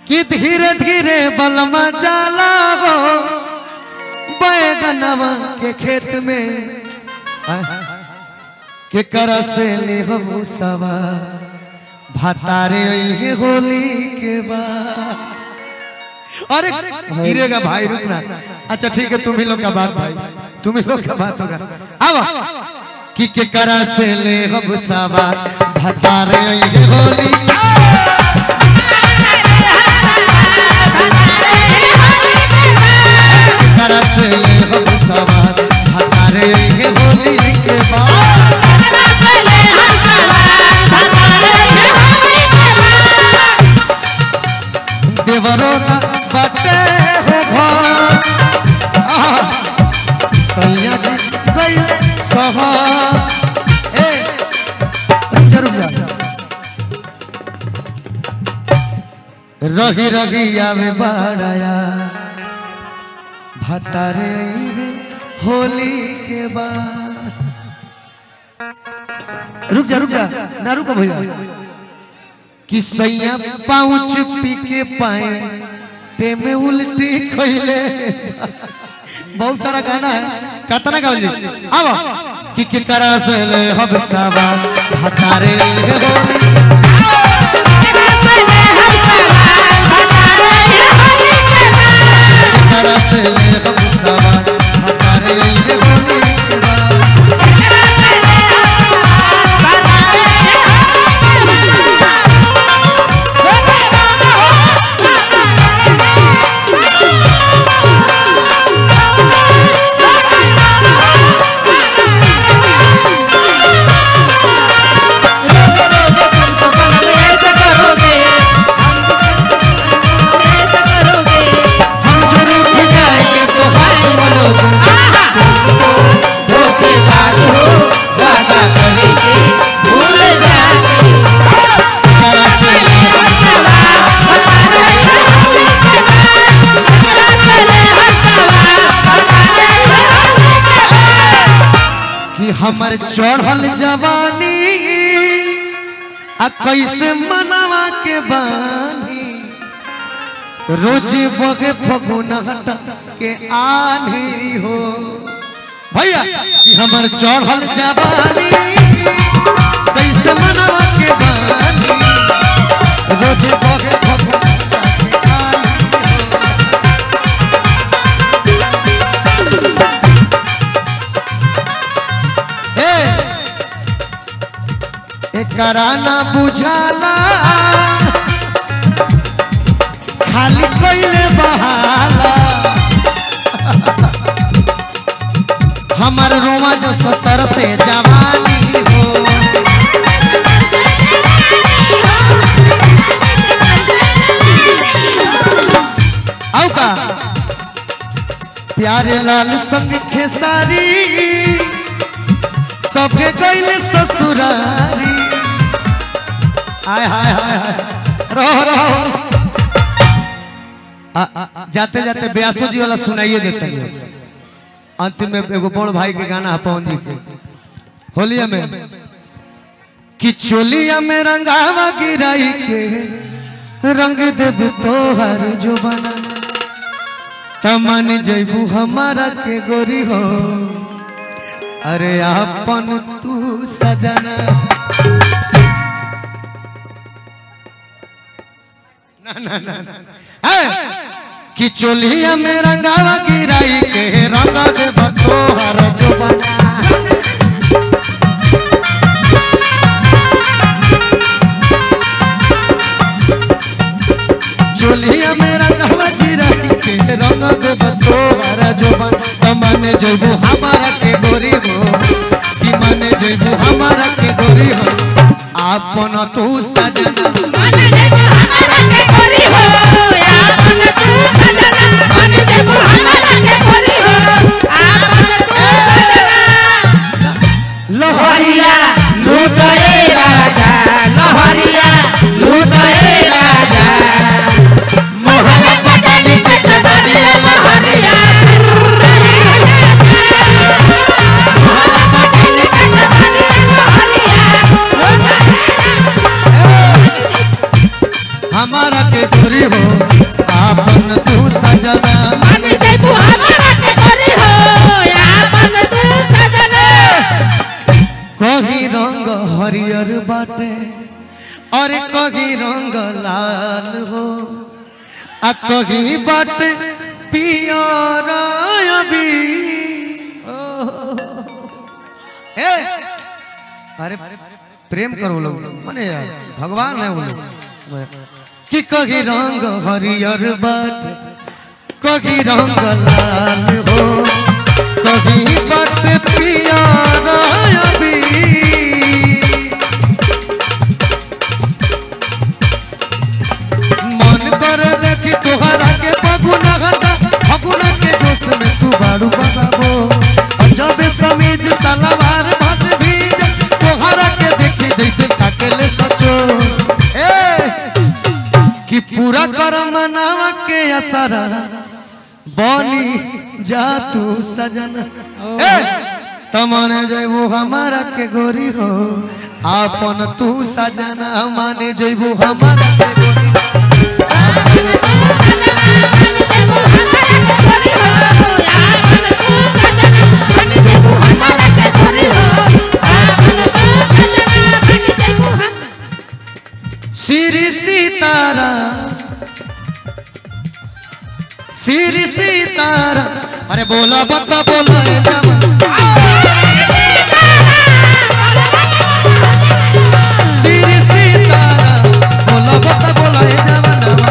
कि धीरे धीरे बलमा जाला हो बैगनवा के खेत में आय, के कर से ले हो सवा भातारे ये होली के बाद अरे गिरेगा भाई रुकना अच्छा ठीक है तुम ही लोग का बात भाई तुम ही लोग का बात होगा आओ कि के करा से ले हम सवा भातारे ये होली करा से ले हम सवा भातारे ये होली के बाद देवरो का बटे हो घर आहा, सैया जी गई सहा ए रुक जा, रुक जा। रही रगिया में बाड़ाया भतारे है होली के बाद रुक जा रुक जा ना रुको भैया कि सैया पाउच पी के पाए पे में उल्टी खैले बहुत सारा गाना है कतना गावल जी आओ कि के करा से ले हम साबा हतारे होली करा से ले हम साबा हतारे होली हम जो रूठ जाएंगे तो हाथ मरोगे करा से ले कि हमर चढ़ल जवानी आ कैसे मनावा के बानी रोज बगे फगुन हटा के आनी हो भैया कि हमर चढ़ल जवानी कैसे मनावा के बानी रोज बगे फगुन हटा के आनी हो। ए एकरा ना बुझाला खाली कोइले बहाला हमार रोमा जो सतर से जवानी हो औ का प्यारे लाल संग खेसारी सबके गईले ससुरारी आय हाय हाय हाय रहो रहो आ, आ, आ, जाते जाते ब्यासो जी वाला सुनाइए देते हैं अंतिम में एगो बड़ भाई के गाना है पवन जी के होलिया में कि चोलिया में रंगावा गिराई के रंग देव तोहर जो बना तमन जैबू हमारा के गोरी हो अरे अपन तू सजना ना ना ना ना है कि चोलिया में रंगावा गिराई के रंगा दे बतोहर जो बना चोलिया में रंगावा गिराई के रंगा दे बतोहर जो बना तमने जइबू हमारा के गोरी हो कि मने जइबू हमारा के गोरी हो आपन तू सजना लहरिया लूटए राजा लहरिया लूटए राजा मोहन पटाली के चदरिया लहरिया मोहन पटाली के चदरिया लहरिया कहीं रंग लाल हो आ कहीं बट पियर अभी ए अरे प्रेम करो लोग माने यार भगवान है वो लोग कि कहीं रंग हरियर बट कहीं रंग लाल हो कहीं बट पियर अभी मन कर देखी तुहरा के पगुना घटा फगुना के जोश में तू बाड़ू बजाबो और जब समीज सलवार भट भीज तुहरा के देखी जैसे ताकेले सचो ए कि पूरा कर मनावा के असरा बनी जा तू सजन ए तमने जइबू हमारा के गोरी हो आपन तू सजना माने जइबू हमारा के गोरी श्री सीतारा श्री सीतारा अरे बोला बता बोला ए जमा श्री सीतारा बोला बता बोला ए जमाना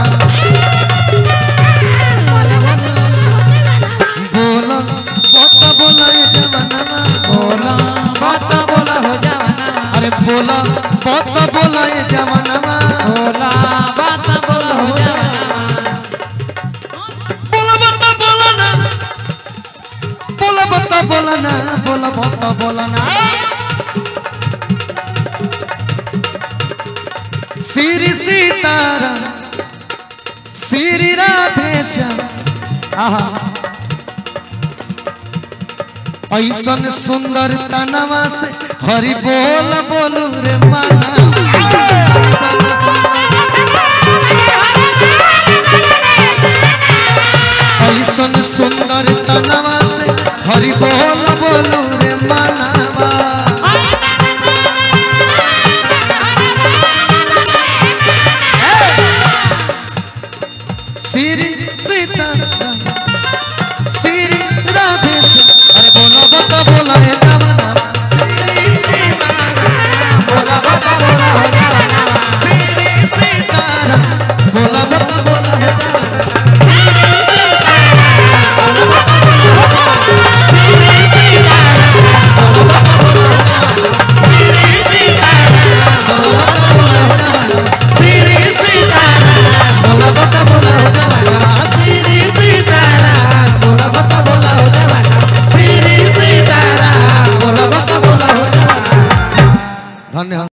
बोला बता बोला ए जमाना बोला बता बोला हो जावाना अरे बोला बता बोला ए जमाना बोला बात बोला हो जावाना बोला बता बोला ना बोला बता बोला ना बोला बता बोला ना श्री सीतारा श्री राधेश्याम आहा ऐसन सुंदर तनवा से हरि बोल बोलू रे माना ऐसन सुंदर तनवा से हरि बोल बोलू रे मानवा श्री सीता श्री राधे अरे बोलो बता बोला है